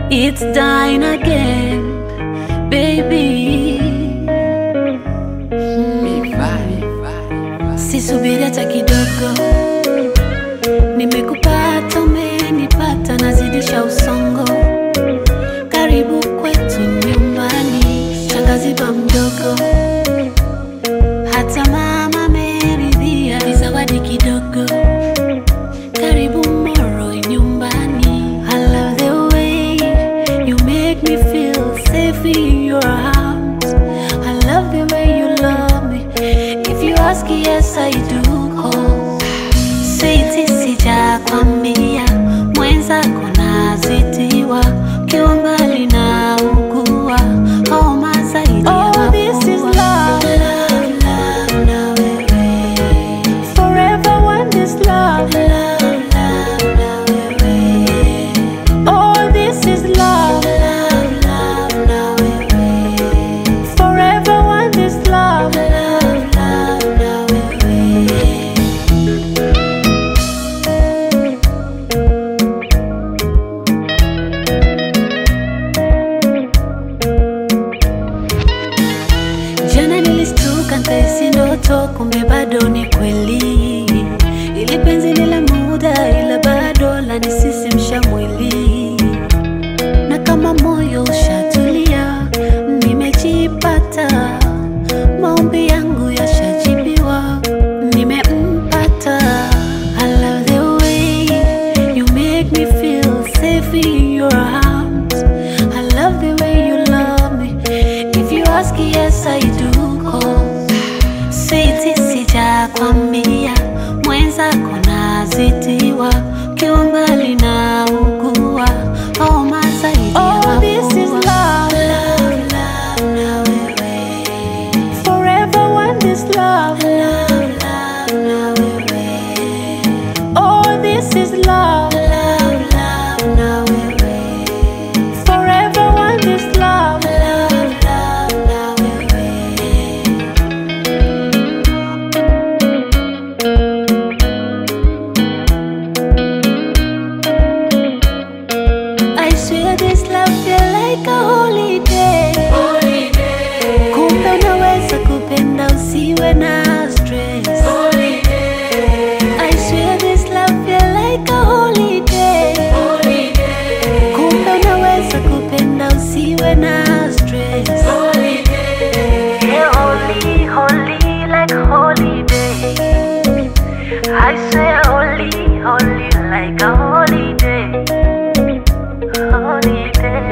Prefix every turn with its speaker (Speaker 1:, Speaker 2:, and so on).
Speaker 1: It's dying again, baby. Sisubiri hata kidogo, nimekupata, umenipata, nazidisha usongo. Karibu kwetu nyumbani, shangazi ba mdogo, hata mama ameridhia, ni zawadi kidogo. Karibu Moro nyumbani. I love the way you make me feel safe in your arms. I love the way you love me. If you ask, yes I do.